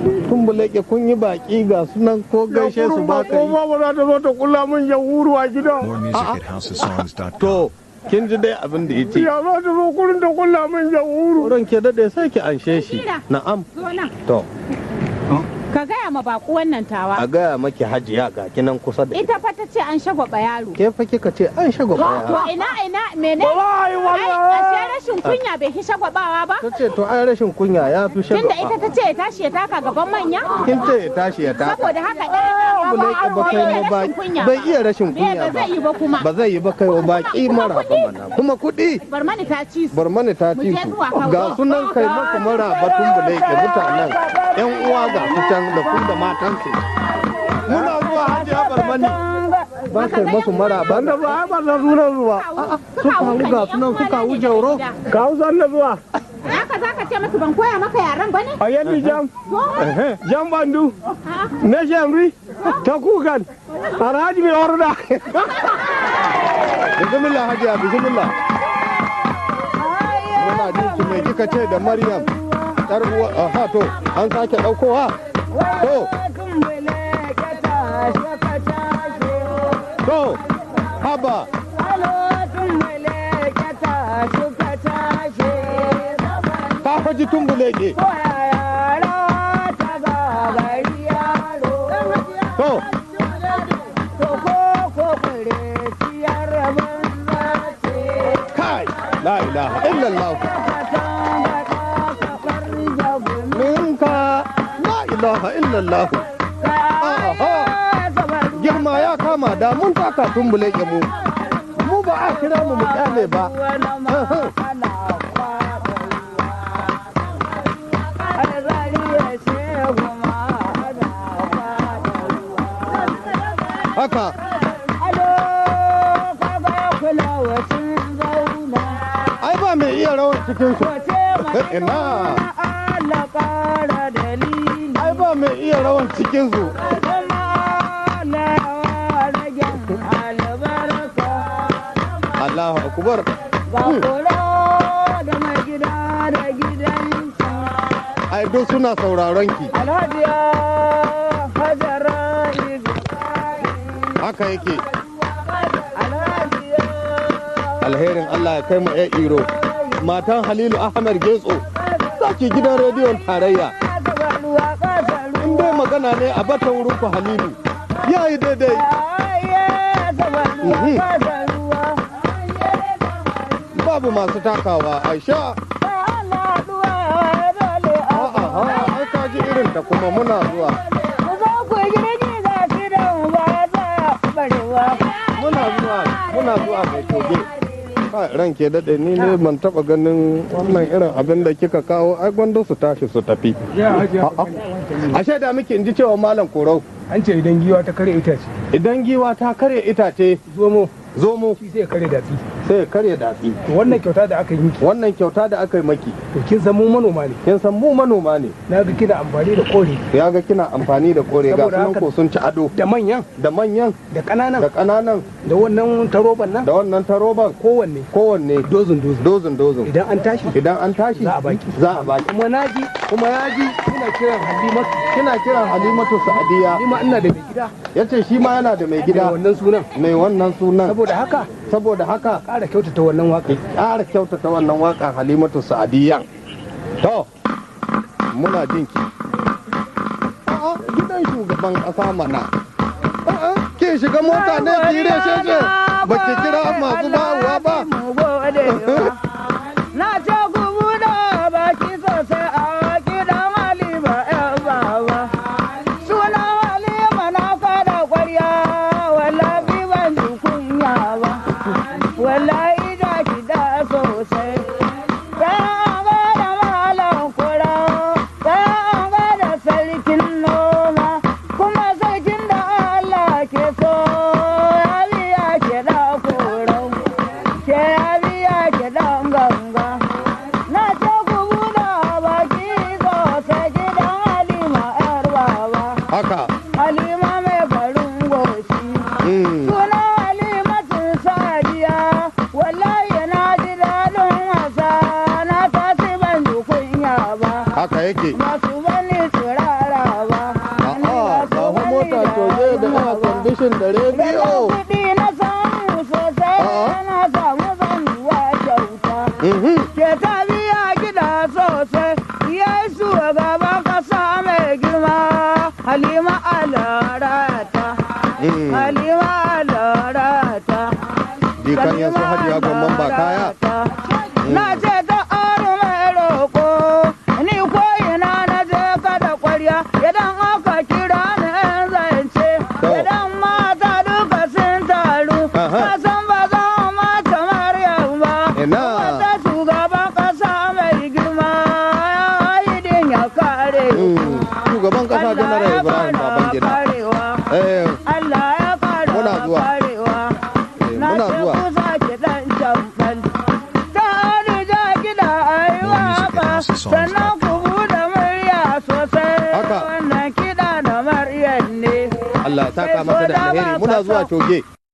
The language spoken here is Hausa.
tumbuleke kun yi baki ga sunan ko gaishe su ba ka yi ba ba za ta zo ta kula min yahuru a gida More music at houseofsongs.com. to kin ji dai abin da ya ce ya za ta zo kurin ta kula min yahuru wurin ke daɗe sai ki anshe shi na'am Zo nan. to Ka gaya ma baku wannan tawa. a gaya maki hajiya ga kinan kusa da Ita fa ta ce an shagwaba yaro. ke fa kika ce an shago To baya ina ina mene? ba za a yi Ai, wannan ashe rashin kunya bai ki shagwabawa ba? ta ce to ai rashin kunya ya fi shago Tunda ita ta ce ya tashi ya taka gaban manya? kin ce ya tashi ya taka Saboda haka ɗaya tumbuleke ba kai ma ba bai iya rashin Bai kunya ba ba zai yi ba kuma. ba zai yi ba kai wa baki mara ba mana kuma kuɗi Bar mani ta ci su. bar mani ta Mu ci je su zuwa kawo. ga sunan kai maka mara batun da yake mutanen yan uwa ga su can da kun da matansu muna zuwa hajiya bar mani ba kai masu mara ba da ba ba za su nan zuwa suka hau ga sunan suka hau jauro ka hausa na zuwa Haka za ka ce musu ban koya maka yaran ba ne? a yadda jam jam bandu na shamri ta kukan alhaji mai warda bismillah hajiya bismillah muna jinki mai kika ce da maryam yar uwa aha to an sake daukowa to to haba ta faji tumbuleke to kai la ilaha illallah minka la ilaha illallah aha girma ya kama da mun taka tumbuleke mu mu ba a kira mu mu kyale ba Aha. haka ai ba mai iya rawar cikin su ina ai ba mai iya rawar cikin su Allahu akbar ai duk suna sauraron ki Alhajiya Hajara haka yake Alhajiya alherin Allah ya kai mu ya iro matan Halilu Ahmed Getso saki gidan rediyon tarayya in dai magana ne a bata wurin ku Halilu ya yi daidai Mhm. babu masu takawa Aisha a'a ha ai ka ji irin ta kuma muna zuwa muna zuwa muna zuwa mai toge Kai, ran ke daɗe ni ne ban taɓa ganin wannan irin abin da kika kawo ai gwanda su tashi su tafi A'a. ashe da muke in ji cewa malam korau an ce idan giwa ta kare itace idan giwa ta karya itace zomo zomo shi sai ya kare datsi sai ya karya datsi to wannan kyauta da aka yi miki wannan kyauta da aka yi maki to kin san mu manoma ne kin san mu manoma ne na ga kina amfani da kore ya ga kina amfani da kore ga Saboda sunan haka- ko sun ci ado da manyan da manyan da ƙananan da ƙananan da wannan taroban nan da wannan taroban kowanne kowanne dozin dozin dozin dozin idan an tashi idan an tashi Za a baki. za a baki kuma na ji kuma ya ji kina kiran halimatu kina kiran halimatu sa'adiya ni ma ina da mai gida yace shi ma yana da mai da gida wannan sunan mai wannan sunan saboda haka saboda haka ƙara kyautata wannan waka ki ƙara kyautata wannan waƙan halimatu sa'adiyan to muna jin ki a'a gidan shugaban ƙasa mana a'a ke shiga mota ne ki reshe ba ki kira masu bawa ba Na ce ku buɗe baki sosai a gidan Halima ‘yan baba. Sunan Halima na kada kwarya, wallahi ban ji kunya ba. Wallahi da ki da sosai. Sai an ga da malam kura, sai an ga da sarkin noma, kuma sarkin da Allah ke so, ya biya ke da korau. ke biya ke dan ganga na ce ku buɗe baki sosai gidan halima yar baba haka halima mai farin goshi mm. suna halima sun sadiya wallahi na ji daɗin wasa na tasi ban ji kunya ba haka yake masu bani turara talabishin da rediyo kuɗi na samu sosai A'a. na samu zanuwa kyauta Mhm. ke ta biya gida sosai yesu gaban kasa mai girma halima alarata Mm. halima alarata jikan yasu hajiya gwamman ba kaya na ce ta aro mai roƙo ni ko ina na je kada kwarya idan aka kira ni in zance To. idan mata duka sun taru Aha. na san ba za mata maryam ba Ina. wata shugaban ƙasa mai girma ya yi din ya kare Mm. shugaban kasa Allah janar ya ibrahim kara babangida karewa eh Allah ya kara Muna zuwa. karewa eh, na muna ce zuwa kusa ki dan jamfal ta rija gida More aiwa music at ba houseofsongs.com. sannan ku buɗe murya sosai Haka. wannan kiɗa na maryam ne Allah ya saka masa da alheri muna zuwa coge